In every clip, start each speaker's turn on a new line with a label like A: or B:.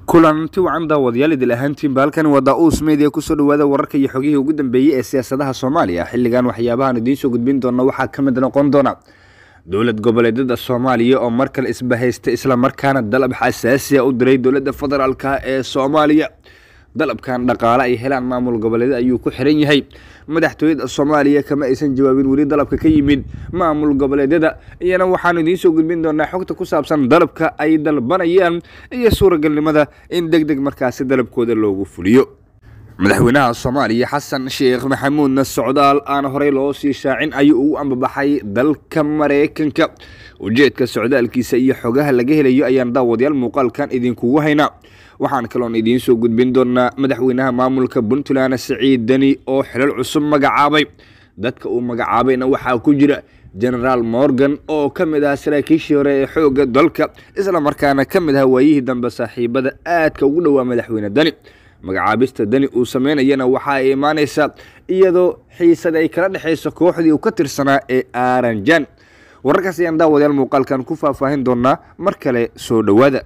A: kulanti wacan daawadayaal idil ahaantiinba halkani waa daa-uus media kusoo dhawaada wararka iyo xogihii ugu dambeeyey ee siyaasadaha soomaaliya xilligan waxyaabahan idiin soo gudbin doona waxaa ka mid noqon doona dowlad goboleedyada soomaaliya oo mar kale isbahaysta islamarkaana dalab xasaasiya u diray dowladda federaalka ee soomaaliya dalabkan dhaqaale ay helaan maamul goboleed ayuu ku xiran yahay madaxtooyada soomaaliya kama aysan jawaabin weli dalabka ka yimid maamul goboleedyada iyana waxaanu idiin soo gudbin doonaa xogta ku saabsan dalabka ay dalbanayaan iyo suuragalnimada in deg deg markaasi dalabkooda loogu fuliyo madaxweynaha soomaaliya xasan sheekh maxamuudna socdaal aan horey loo sii shaacin ayuu ugu ambabaxay dalka mareykanka ujeedka socdaalkiisa iyo xogaha laga helayo ayaan daawadayaal muuqaalkan idinkugu haynaa waxaan kaloon idiin soo gudbin doonaa madaxweynaha maamulka puntland siciid deni oo xilal cusub magacaabay dadka uu magacaabayna waxaa ku jira genaraal morgan oo ka mid ah saraakiishii hore ee xoogga dalka isla markaana ka mid ah waayihii dambe saaxiibada aadka ugu dhowaa madaxweyne deni magacaabista deni uu sameynayana waxa ay imaaneysaa iyadoo xiisad ay kala dhexeyso kooxdii uu ka tirsanaa ee aranjan wararkaas ayaan daawadayaal muuqaalkan ku faahfaahin doonaa mar kale soo dhowaada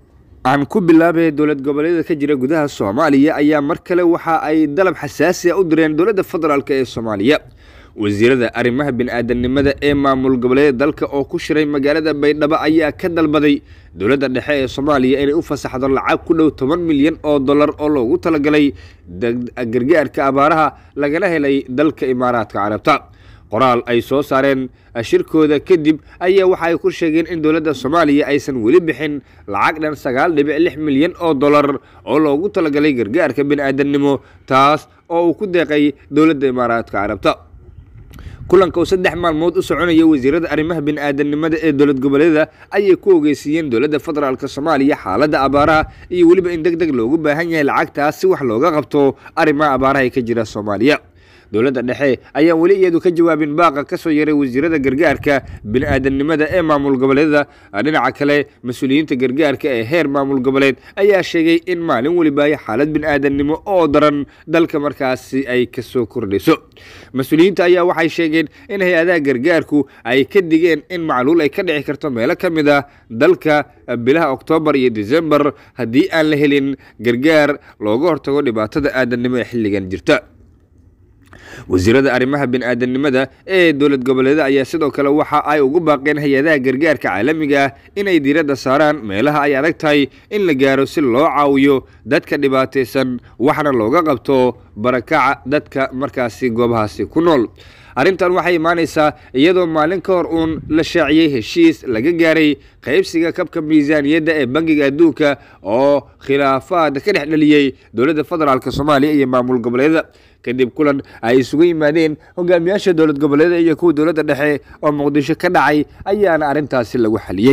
A: aan ku bilaabay dowlad goboleedyada ka jira gudaha soomaaliya ayaa mar kale waxa ay dalab xasaasi a u direen dowladda federaalk ee soomaaliya wasiirada arrimaha bini-aadanimada ee maamul goboleedyada dalka oo ku shiray magaalada baydhabo ayaa ka dalbaday dowladda dhexe ee soomaaliya inay u fasaxdo lacag ku dhow toban milyan oo dollar oo loogu talagalay gargaarka abaaraha lagala helay dalka imaaraadka carabta qoraal ay soo saareen shirkooda kadib ayaa waxa ay ku sheegeen in dowladda soomaaliya aysan weli bixin lacag dhan sagaal dhibic lix milyan oo dollar oo loogu talagalay gargaarka bini-aadamnimo taas oo uu ku deeqay dowladda imaaraadka carabta kulanka uu saddex maalmood u soconaya wasiirada arrimaha bini-aadanimada ee dowlad goboleedyada ayay ku ogeysiiyeen dowladda federaalk soomaaliya xaaladda abaaraha iyo weliba in deg deg loogu baahan yahay lacagtaas si wax looga qabto arrimaha abaaraha ee ka jira soomaaliya dowladda dhexe ayaan weli iyadu ka jawaabin baaqa ka soo yaray wasiirada gargaarka bini-aadanimada ee maamul goboleedyada dhinaca kale mas-uuliyiinta gargaarka ee heer maamul goboleed ayaa sheegay in maalin weliba xaalad bini-aadannimo oo daran dalka markaasi ay kasoo kordhayso mas-uuliyiinta ayaa waxay sheegeen in hay-adaha gargaarku ay ka digeen in macluul ay ka dhici karto meelo ka mid ah dalka bilaha oktoobar iyo decembar haddii aan la helin gargaar looga hortago dhibaatada aadannimo ee xilligan jirta wasiirada arrimaha bini-aadanimada ee dowlad goboleeda ayaa sidoo kale waxa ay ugu baaqeen hay-adaha gargaarka caalamiga ah inay diiradda saaraan meelaha ay adag tahay in la gaaro si loo caawiyo dadka dhibaataysan waxna looga qabto barakaca dadka markaasi goobahaasi ku nool arrintan waxay imaaneysaa iyadoo maalin ka hor uun la shaaciyey heshiis laga gaaray qaybsiga kabka miisaaniyadda ee bangiga adduunka oo khilaafaad ka dhex dhaliyey dowladda federaalk soomaaliya iyo maamul goboleedyada kadib kulan ay isugu yimaadeen hogaamiyaasha dowlad goboleedyada iyo kuwa dowladda dhexe oo muqdisho ka dhacay ayaana arrintaasi lagu xaliyey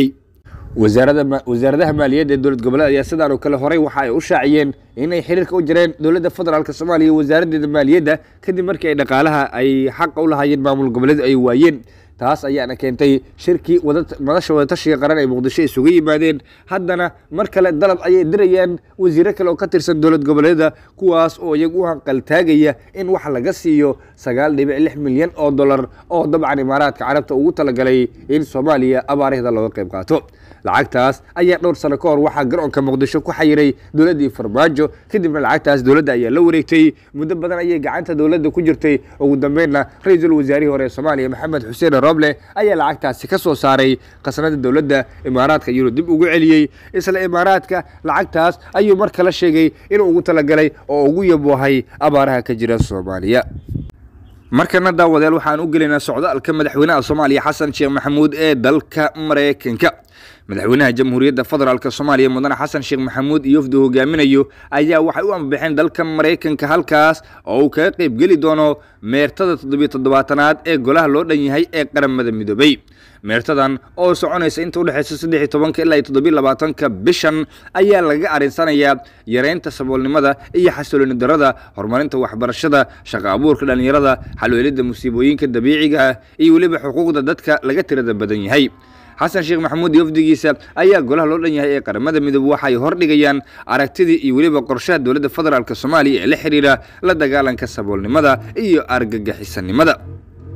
A: wasaaradaha maaliyadda ee dowlad goboleed ayaa sidaan oo kale horey waxa ay u shaaciyeen inay xiriirka u jireen dowladda federaalk soomaaliya wasaaraddeeda maaliyadda kadib markii ay dhaqaalaha ay xaqa u lahaayeen maamul goboleed ay waayeen taas ayaana keentay shirkii madasha wadatashiga qaran ay muqdisho isugu yimaadeen haddana mar kale dalab ayay dirayaan wasiiro kale oo ka tirsan dowlad goboleeda kuwaas oo iyagu u hanqaltaagaya in wax laga siiyo sagaal dhibic lix milyan oo dollar oo dabcan imaaraadka carabta ugu talagalay in soomaaliya abaarahda looga qayb qaato lacagtaas ayaa dhowr sano ka hor waxaa garoonka muqdisho ku xayiray dowladdii farmaajo kadibna lacagtaas dowladda ayaa la wareegtay muddo badan ayay gacanta dowladda ku jirtay ugu dambeynna ra-iisul wasaarihii hore ee soomaaliya maxamed xuseen roble ayaa lacagtaasi ka soo saaray khasnada dowladda imaaraadka iyuu dib ugu celiyey isla imaaraadka lacagtaas ayuu mar kale sheegay inuu ugu talagalay oo ugu yaboohay abaaraha ka jira soomaaliya markana daawadeel waxaan u gelaynaa socdaalka madaxweynaha soomaaliya xasan sheekh maxamuud ee dalka mareykanka madaxweynaha jamhuuriyadda federaalk soomaaliya mudane xasan sheekh maxamuud iyo wafdu hogaaminayo ayaa waxay u ambabaxeen dalka mareykanka halkaas oo uu kaga qeyb geli doono meertada toddobiyo toddobaatanaad ee golaha loo dhan yahay ee qaramada midoobay meertadan oo soconaysa inta udhexeysa saddex iyo tobanka ilaa iyo toddobiyo labaatanka bishan ayaa lagaga arinsanayaa yareynta saboolnimada iyo xasilooni darada horumarinta waxbarashada shaqo abuurka dhallinyarada xalweelida musiibooyinka dabiiciga ah iyo weliba xuquuqda dadka laga tirada badan yahay xasan sheekh maxamuud iyo wafdigiisa ayaa golaha loo dhan yahay ee qaramada midoobe waxay hordhigayaan aragtidii iyo weliba qorshaha dowladda federaalk soomaaliya ee la xiriira la dagaalanka saboolnimada iyo argagixisanimada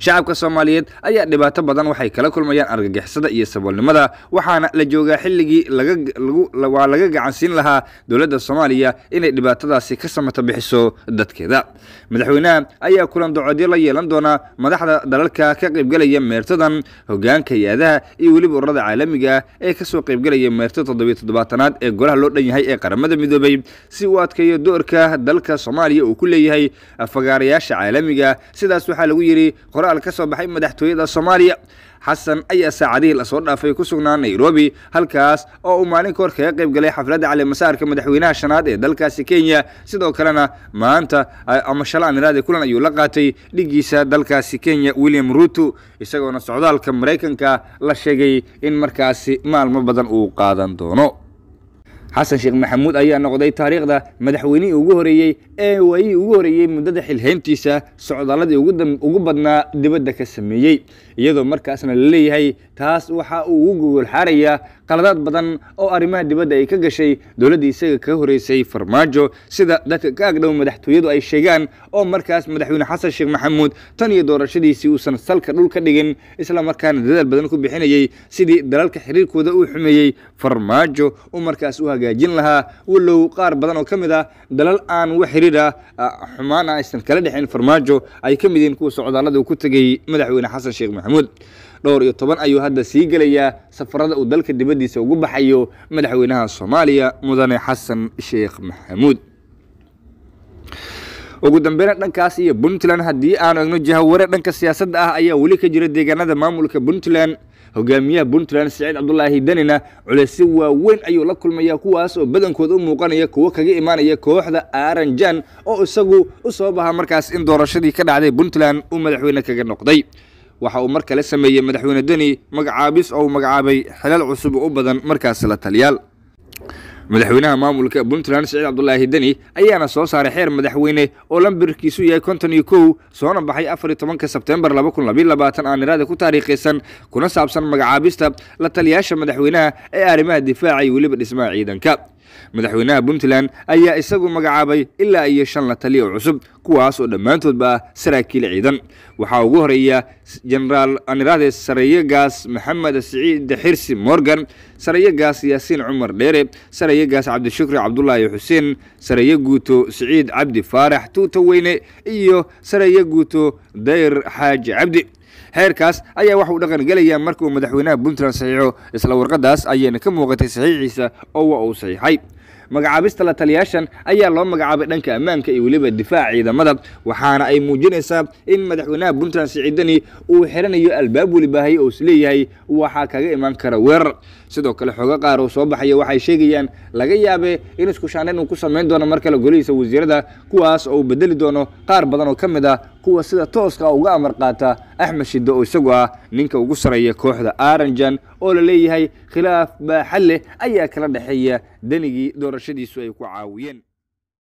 A: shacabka soomaaliyeed ayaa dhibaato badan waxay kala kulmayaan argagixisada iyo saboolnimada waxaana la joogaa xilligii waa laga gacansiin lahaa dowladda soomaaliya inay dhibaatadaasi ka samata bixiso dadkeeda madaxweynaha ayaa kulan docoodyo la yeelan doonaa madaxda dalalka ka qaybgelaya meertadan hogaanka hay-adaha iyo weliba ururada caalamiga ah ee kasoo qaybgelaya meerta toddobiyo toddobaatanaad ee golaha loo dhan yahay ee qaramada midoobay si uu adkeeyo doorka dalka soomaaliya uu ku leeyahay fagaarayaasha caalamiga sidaas waxaa lagu yidhi qoraal ka soo baxay madaxtooyada soomaaliya xasan ayaa saacadihii lasoo dhaafay ku sugnaa nairobi halkaas oo uu maalin kahor kaga qayb galay xafladda calimasaarka madaxweynaha shanaad ee dalkaasi kenya sidoo kalena maanta ama shala amiraade kulan ayuu la qaatay dhigiisa dalkaasi kenya william ruto isagoona socdaalka maraykanka la sheegay in markaasi maalmo badan uu qaadan doono xasan sheekh maxamuud ayaa noqday taariikhda madaxweynihii ugu horeeyey ee waayihii ugu horeeyey muddada xilhayntiisa socdaaladii ugu badnaa dibadda ka sameeyey iyadoo markaasna la leeyahay taas waxa uu ugu gogol xaarayaa qaladaad badan oo arrimaha dibadda ay ka gashay dowladdii isaga kaga horeysay farmaajo sida dadka ka agdhow madaxtooyadu ay sheegaan oo markaas madaxweyne xasan sheekh maxamuud tan iyo doorashadiisii uusan salka dhul ka dhigin isla markaana dadaal badan ku bixinayey sidii dalalka xiriirkooda uu xumeeyey farmaajo uu markaas u hagaajin lahaa walow qaar badan oo ka mid ah dalal aan wax xiriira xumaan ah aysan kala dhexin farmaajo ay ka mid yihiin kuwa socdaallada uu ku tegey madaxweyne xasan sheekh maxamuud dhowr iyo toban ayuu hadda sii gelayaa safarada uu dalka dibaddiisa ugu baxayo madaxweynaha soomaaliya mudane xasan sheekh maxamuud ugu dambeyna dhankaas iyo puntland haddii aanu egno jahaware dhanka siyaasadda ah ayaa weli ka jira deegaanada maamulka puntland hogaamiyaha puntland siciid cabdulaahi danina culeysyo waaweyn ayuu la kulmayaa kuwaas oo badankood u muuqanaya kuwo kaga imaanaya kooxda aranjan oo isagu u sabab ahaa markaas in doorashadii ka dhacday puntland uu madaxweyne kaga noqday waxa uu mar kale sameeyey madaxweyne deni magacaabis oo uu magacaabay xilal cusub u badan markaas la taliyaal madaxweynaha maamulka puntland siciid cabdulaahi deni ayaana soo saaray xeer madaxweyne oo lambirkiisu yahay konton iyo kow soona baxay afar iyo tobanka sebtembar laba kun labayo labaatan aaniraada ku taariikhaysan kuna saabsan magacaabista la taliyaasha madaxweynaha ee arrimaha difaaca iyo weliba dhismaha ciidanka madaxweynaha puntland ayaa isagu magacaabay ilaa iyo shan la taliya oo cusub kuwaas oo dhammaantoodba ah saraakiil ciidan waxaa ugu horeeya genaraal anirade sarayagaas maxamed siciid xirsi morgan sarayagaas yaasiin cumar dheere sarayagaas cabdishukri cabdulaahi xuseen saraye guuto siciid cabdi faarax tuuta weyne iyo saraye guuto dayr xaaji cabdi xeerkaas ayaa waxa uu dhaqan gelayaa marka uu madaxweynaha puntland saxiixo isla warqadaas ayayna ka muuqatay saxiixiisa oo waa uu saxiixay magacaabista la taliyaashan ayaa loo magacaabay dhanka ammaanka iyo weliba difaaca ciidamada waxaana ay muujinaysaa in madaxweynaha puntland siciidani uu xiranayo albaab welibaahay oo isleeyahay waxaa kaga imaan kara weerar sidoo kale xoogo qaar oo soo baxaya waxay sheegayaan laga yaabe in iskushaandhayn uu ku samayn doono mar kale golihiisa wasiirada kuwaas oo uu bedeli doono qaar badan oo ka mid ah kuwa sida tooska uga amar qaata axmed shiddo oo isagu ah ninka ugu sarreeya kooxda aranjan oo la leeyahay khilaaf baaxad leh ayaa kala dhexeeya danigii doorashadiisu ay ku caawiyeen